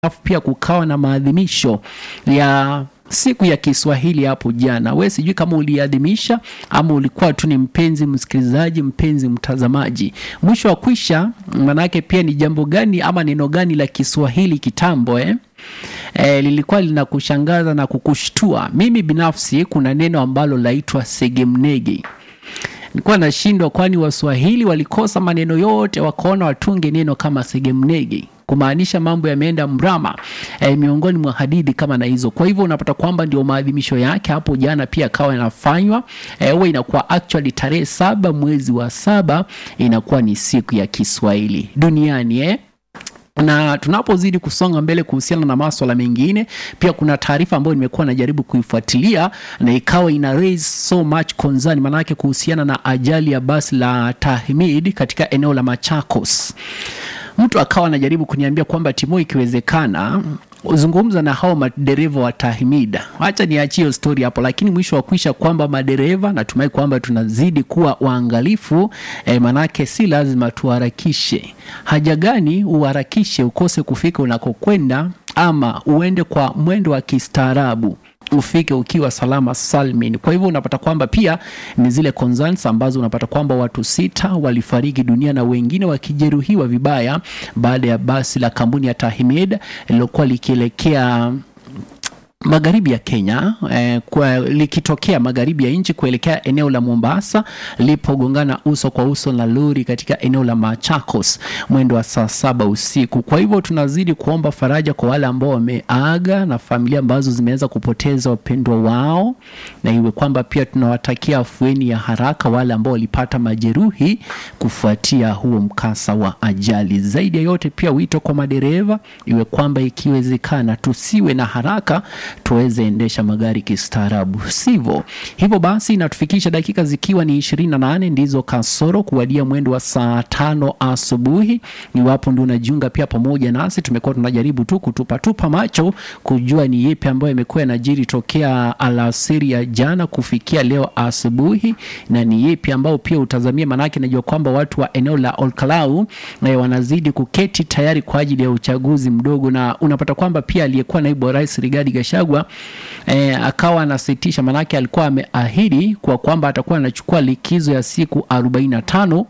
alafu pia kukawa na maadhimisho ya siku ya Kiswahili hapo jana. We sijui kama uliadhimisha ama ulikuwa tu ni mpenzi msikilizaji, mpenzi mtazamaji. Mwisho wa kwisha, manake pia ni jambo gani ama neno gani la Kiswahili kitambo eh? E, lilikuwa linakushangaza na kukushtua. Mimi binafsi kuna neno ambalo laitwa segemnege nilikuwa nashindwa, kwani Waswahili walikosa maneno yote wakaona watunge neno kama segemnege kumaanisha mambo yameenda mrama e, miongoni mwa hadithi kama na hizo. Kwa hivyo unapata kwamba ndio maadhimisho yake hapo jana pia akawa yanafanywa huwa e, inakuwa actually tarehe saba mwezi wa saba inakuwa ni siku ya Kiswahili duniani eh? na tunapozidi kusonga mbele kuhusiana na maswala mengine, pia kuna taarifa ambayo nimekuwa najaribu kuifuatilia na ikawa ina raise so much concern, maanake kuhusiana na ajali ya basi la Tahmid katika eneo la Machakos. Mtu akawa anajaribu kuniambia kwamba Timo, ikiwezekana uzungumza na hao madereva wa Tahmid. Acha niachie story hapo, lakini mwisho wa kwisha kwamba madereva, natumai kwamba tunazidi kuwa waangalifu eh, manake si lazima tuharakishe. Haja gani uharakishe ukose kufika unakokwenda, ama uende kwa mwendo wa kistaarabu ufike ukiwa salama salmin. Kwa hivyo unapata kwamba pia ni zile concerns ambazo unapata kwamba watu sita walifariki dunia na wengine wakijeruhiwa vibaya baada ya basi la kampuni ya Tahmid lilokuwa likielekea magharibi ya Kenya eh, kwa likitokea magharibi ya nchi kuelekea eneo la Mombasa lipogongana uso kwa uso na lori katika eneo la Machakos mwendo wa saa saba usiku. Kwa hivyo tunazidi kuomba faraja kwa wale ambao wameaga na familia ambazo zimeweza kupoteza wapendwa wao, na iwe kwamba pia tunawatakia afueni ya haraka wale ambao walipata majeruhi kufuatia huo mkasa wa ajali. Zaidi ya yote, pia wito kwa madereva, iwe kwamba ikiwezekana tusiwe na haraka tuweze endesha magari kistaarabu, sivyo? Hivyo basi inatufikisha dakika zikiwa ni ishirini na nane ndizo kasoro kuwadia mwendo wa saa tano asubuhi. Iwapo ndio unajiunga pia pamoja nasi, tumekuwa tunajaribu tu kutupatupa macho kujua ni yepi ambayo yamekuwa yanajiri tokea alasiri ya jana kufikia leo asubuhi, na ni yepi ambao pia utazamia, manake najua kwamba watu wa eneo la Olkalau eh, wanazidi kuketi tayari kwa ajili ya uchaguzi mdogo, na unapata kwamba pia aliyekuwa naibu wa rais Rigathi Gachagua eh, akawa anasitisha, manake alikuwa ameahidi kwa kwamba atakuwa anachukua likizo ya siku 45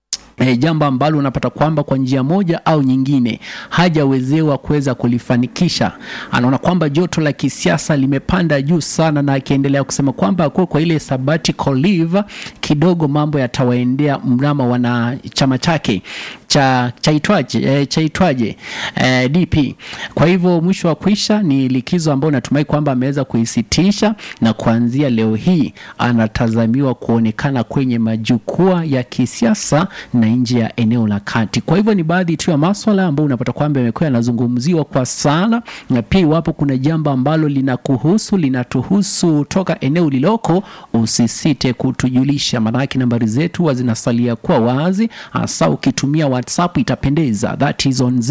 E, jambo ambalo unapata kwamba kwa njia moja au nyingine hajawezewa kuweza kulifanikisha. Anaona kwamba joto la kisiasa limepanda juu sana, na akiendelea kusema kwamba akuwe kwa ile sabbatical leave kidogo mambo yatawaendea mrama wana chama chake cha chaitwaje e, chaitwaje e, DP. Kwa hivyo mwisho wa kwisha ni likizo ambayo natumai kwamba ameweza kuisitisha, na kuanzia leo hii anatazamiwa kuonekana kwenye majukwaa ya kisiasa na nje ya eneo la kati. Kwa hivyo ni baadhi tu ya maswala ambayo unapata kwamba yamekuwa yanazungumziwa kwa sana, na pia iwapo kuna jambo ambalo linakuhusu linatuhusu toka eneo liloko, usisite kutujulisha, maanake nambari zetu huwa zinasalia kuwa wazi, hasa ukitumia WhatsApp itapendeza, that is on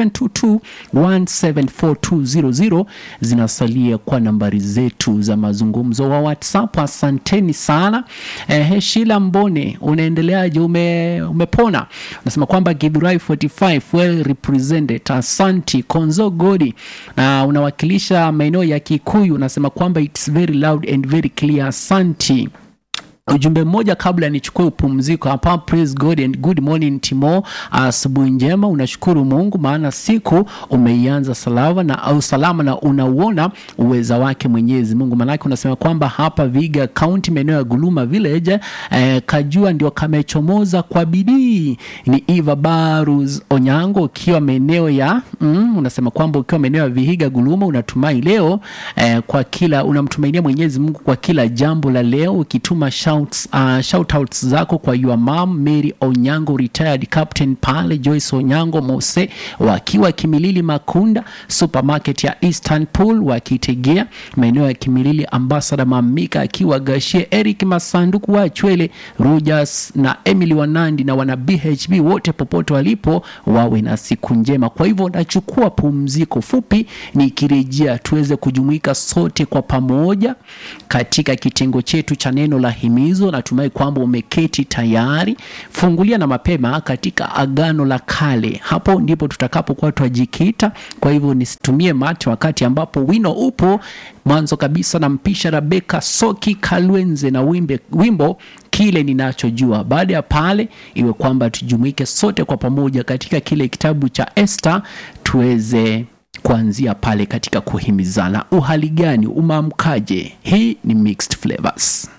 0722174200 zinasalia kwa nambari zetu za mazungumzo wa WhatsApp. Asanteni sana. Eh, Shila Mbone, unaendeleaje? ume umepona? Unasema kwamba Githurai 45 well represented. Asanti Konzo Godi, na unawakilisha maeneo ya Kikuyu. Unasema kwamba it's very loud and very clear. Asanti. Ujumbe mmoja kabla nichukue upumziko hapa. Praise God and good morning Timo, asubuhi njema. Unashukuru Mungu maana siku umeianza salama na au salama na unauona uweza wake Mwenyezi Mungu. Maanake unasema kwamba hapa Viga County maeneo ya Guluma Village eh, kajua ndio kamechomoza kwa bidii. Ni Eva Barus Onyango ukiwa maeneo ya mm, unasema kwamba ukiwa maeneo ya Vihiga Guluma unatumai leo eh, kwa kila unamtumainia Mwenyezi Mungu kwa kila jambo la leo ukituma shouts, uh, shout outs zako kwa your mom Mary Onyango retired captain pale Joyce Onyango Mose wakiwa Kimilili Makunda supermarket ya Eastern Pool wakitegea maeneo ya Kimilili Ambassador Mamika akiwa Gashie Eric Masanduku wa Chwele Rogers na Emily Wanandi na wana BHB wote popote walipo wawe na siku njema. Kwa hivyo nachukua pumziko fupi, nikirejea tuweze kujumuika sote kwa pamoja katika kitengo chetu cha neno la himizo himizo natumai kwamba umeketi tayari fungulia na mapema katika agano la kale hapo ndipo tutakapokuwa twajikita kwa hivyo nisitumie macho wakati ambapo wino upo mwanzo kabisa nampisha rabeka soki kalwenze na wimbe, wimbo kile ninachojua baada ya pale iwe kwamba tujumuike sote kwa pamoja katika kile kitabu cha Esther tuweze kuanzia pale katika kuhimizana uhali gani umaamkaje hii ni mixed flavors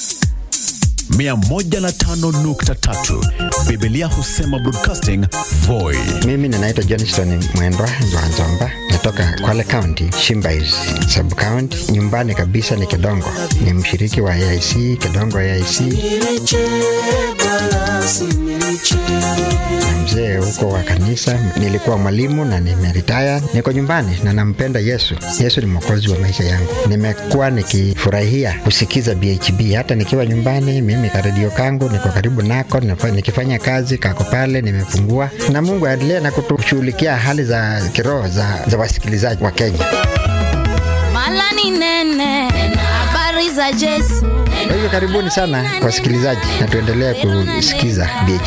105.3 Biblia husema broadcasting Voi. Mimi ninaitwa Johnston Mwendwa Nzwanzomba, natoka Kwale County, Shimbais sub county. Nyumbani kabisa ni Kidongo, ni mshiriki wa AIC Kidongo AIC na mzee huko wa kanisa. Nilikuwa mwalimu na nimeritaya, niko nyumbani na nampenda Yesu. Yesu ni mwokozi wa maisha yangu. Nimekuwa nikifurahia kusikiza BHB hata nikiwa nyumbani. Mimi karedio kangu niko karibu nako, nifa- nikifanya kazi kako pale, nimefungua na Mungu aendelee na kutushughulikia hali za kiroho za, za wasikilizaji wa Kenya. Mala ni nene, habari za Yesu. Kwa hivyo karibuni sana wasikilizaji, na tuendelee kusikiza BHB.